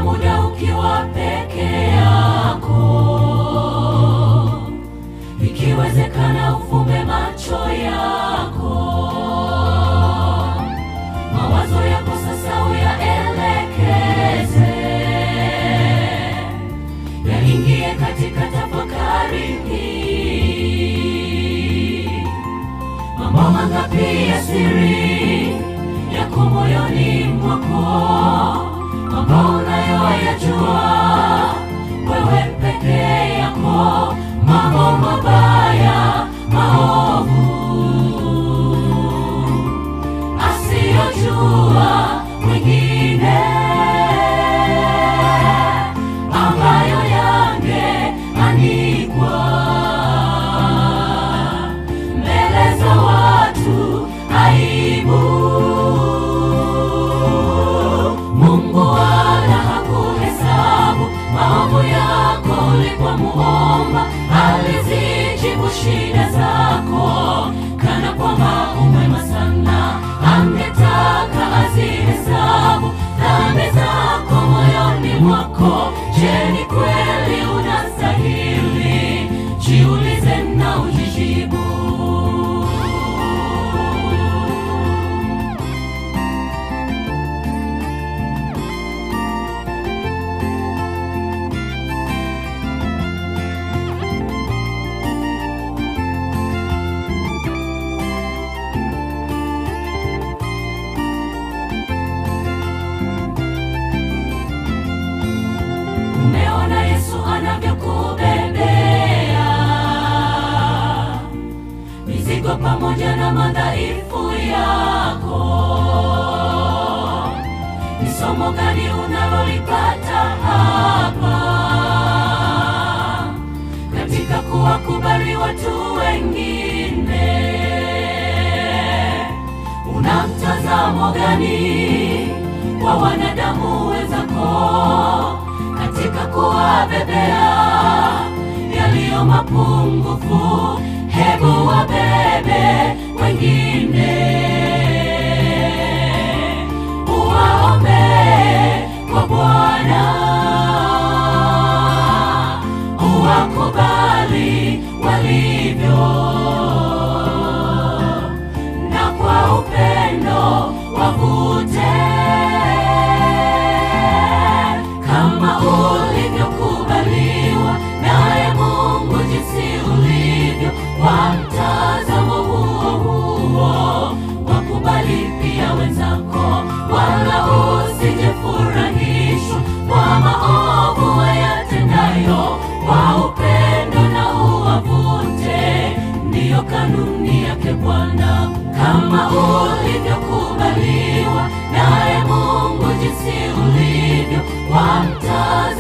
muda ukiwa peke yako, ikiwezekana ufumbe macho yako, mawazo yako sasa uyaelekeze, yaingie katika tafakari hii. Mambo mangapi ya siri yako moyoni mwako, mambo unayoyajua wewe peke yako, mambo mabaya maovu asiyojua mwingine, ambayo yangeanikwa mbele za watu aibu. Mungu wala hakuhesabu maovu yako ulipomuomba, alizijibu shida zako kana kwamba umwema sana. Angetaka azihesabu dhambi zako moyoni mwako. Je, ni kweli unastahili? Jiulize na ujijibu. Umeona Yesu anavyokubebea mizigo pamoja na madhaifu yako. Ni somo gani unalolipata hapa katika kuwakubali watu wengine? Una mtazamo gani wa wanadamu wenzako katika kuwabebea yaliyo mapungufu? Hebu wabebe wengine, uwaombe kwa Bwana, uwakubali walivyo na kwa upendo wavute kama ulivyokubaliwa naye Mungu jinsi ulivyo. Kwa mtazamo huo huo wakubali pia wenzako, wala usijefurahishwa kwa maovu wayatendayo, kwa upendo na uwavute ndiyo kanuni yake Bwana, kama ulivyokubaliwa naye Mungu jinsi ulivyo, kwa mtazamo